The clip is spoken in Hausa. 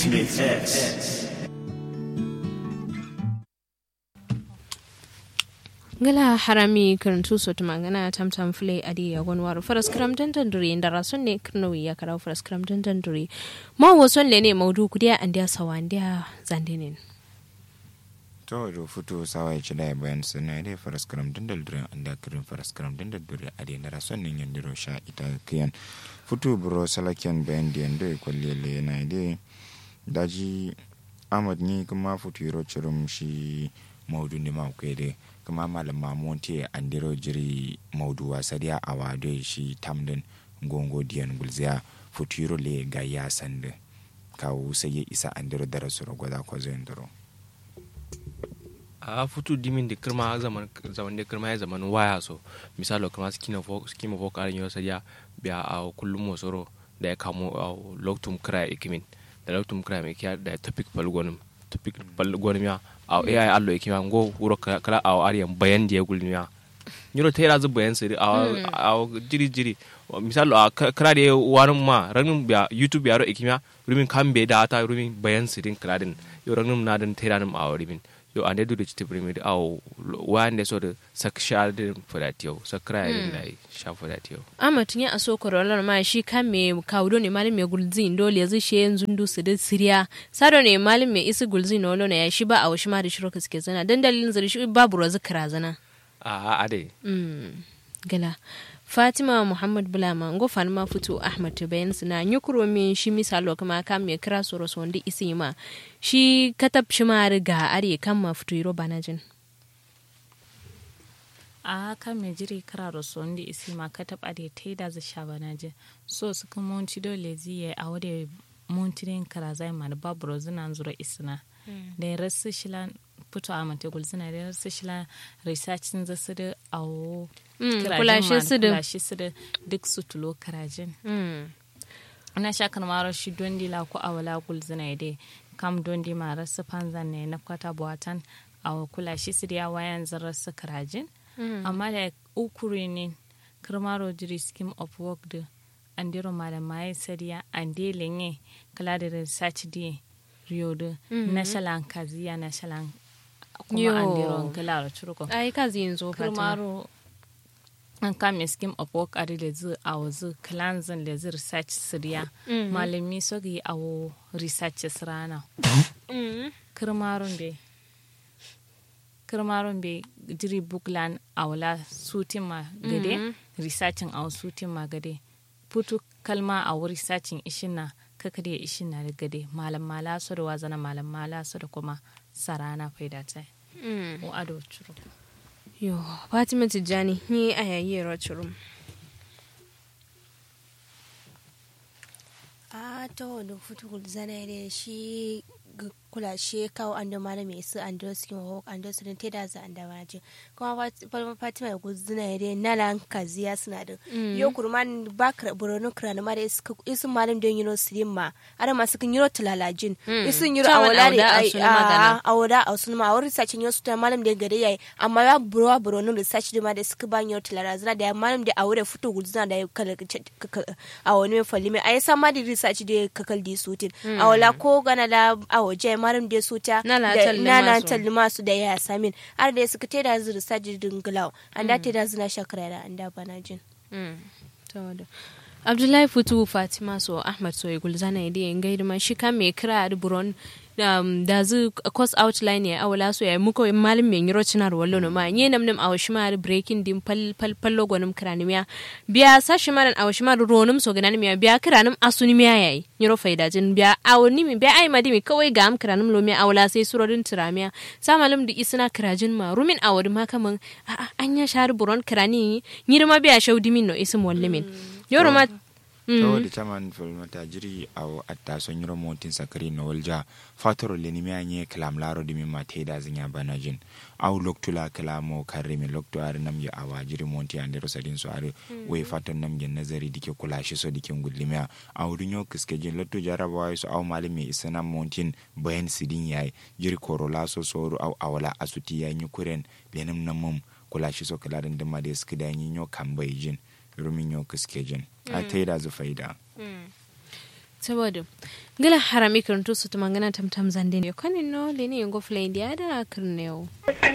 Ultimate X. ngala harami karantu sotu magana tam tam fule adi ya gon waru faras kram dandan duri inda rason ne kirnawi ya karau faras kram dandan duri ma wason le ne maudu kudiya andiya sawandiya zandinin to do futu sawa ci da bayan sunna dai faras karam dandal dure anda kirin faras karam dandal dure adi na rason ne yandiro sha ita kiyan futu bro salakiyan bayan diyan do kwalle le na dai daji amad ni kuma futu yiro cirum shi maudu ne ma kai dai kuma malam mamonti andiro jiri maudu wasadiya a wado shi tamdin gongo diyan gulziya futuro le ga ya sande kawo sai ya isa andiro dara suro gwada ko zai ndiro a futu dimin da kirma zaman zaman da kirma ya zaman waya so misalo kirma skina fo skima fo karin yo sadiya biya a kullum mosoro da ya kamo a loktum kira ikimin da loktum kira mai kiya da topic palgonum topic palgonum ya a ai allo e kima ngo wuro kala a ariyan bayan da ya gulmiya nyiro ta yara bayan siri a a jiri jiri misal a kala da warin ma ranin biya youtube yaro e kima rumin kambe da ta rumin bayan sirin kala din yo ranin na din tera nim a rumin yo ande du da chiti primi a wande so da saksha din fadatiyo sakra din da sha fadatiyo ama tunya aso korolar ma shi kan me kawdo ne malim me gulzin dole yanzu shi yanzu ndu su da siriya sado ne malim me isi gulzin no na ya shi ba a washi ma da shiro suke zana dan dalilin zari shi babu rozu kira zana a a dai mm gala fatima muhammad bulama ngo fan ma fito ahmad bayan suna nyukuro min shi misalo kuma kan me kira soro so wanda isi ma shi katab shi ma riga are kan ma fito yiro banajin a haka mai jiri kara rasu wanda isi ma ka taɓa da ta yi da za sha bana je so su kan monti dole ziye a wadda montirin kara zai ma da babu rozuna zura isina da ya rasu shila fito a mata gulzina da ya rasu shila researchin za su da awo kulashe su da kulashe su da duk su tulo karajin ina sha kan maro shi don di la ko awala gulzina dai kam don di ma rasu panzan ne na kwata buwatan a kulashe su da ya wayan zan rasu karajin amma da ukuri ne kirmaro jiri scheme of work da andiro malamai sariya ande lenye kala da research di rio da national kaziya national Yo. kuma andiro kala churuko ai kazi yanzu fatima kirmaro an kame scheme of work adi da zu a wazu kalanzan da zu research siriya malami so gi awo research sirana kirmarun be kirmarun be jiri buklan awla sutin ma gade researching aw sutin ma gade putu kalma a wuri researching ishin na kaka da ishin na da gade malam mala so da wazana malam mala so da kuma sarana faida ta o ado churu yo fatima tijjani ni a yayi rochurum a ta wani futukul zana da shi ga kula shi kawo an da mara mai su an da su kin hawk an da su ta da za an da waje kuma falma fatima da guzuna da na lan kaziya suna da yo kurman ba kra buronu kra ma da isu malam don yino sirin ma ara masu kin yino tulalajin isu yino Taman awala ne auda a ai sunu magana. a awada a sunu ma wuri sacin yino su ta malam da gade yayi amma ya burwa buronu research da ma da suka ba yino tulalazina da malam da awure futu guzuna da kala a wani mai falime ai sa ma da research da kakal di sutin awala ko gana da a waje maram da suta Na la da- talli na na masu. talli masu da ya samin har da suka teda zu research din glaw anda teda zuna shakara da anda bana jin abdullahi futu fatima so ahmad so ya gulzana ya diya ngai ma shi kan me kira da buron um, da zu course outline ya awala so ya muko malim me ngiro cinar wallo no ma nye nam nam awashi ma breaking din pal pal pallo gonum kranimiya biya sashi maran awashi ma ronum so ganan miya biya kiranum asuni miya yayi ngiro faida jin biya awoni mi biya ai madimi kawai ga am kiranum lo miya awala sai surorin tiramiya sa malam da isina kirajin ma rumin awadi ma kaman a a anya shari buron kirani nyirma biya shaudi min no isim wallimin yoro ma saboda taman fulmata jiri a atta son yiro montin sakari na walja fatoro le nimi anye kalam laro dimi ma te da zinya banajin au loktula kalamo karimi lokto are nam ya awa jiri monti ande ro sadin so are we faton nam gen nazari dike kula shi so dike ngudlimia au dunyo kiske jin lotto jaraba wa so au malimi isana montin bayan sidin yayi jiri korola so so au awala asuti ya nyukuren lenam namum kula shi so kala dan dama da skida nyo kambai jin rumin yau kiske jin a ta yi da zu faida saboda ngala harami kirin to su tumangana tamtam zande ne kanin no le ne yango flay dia da kirneo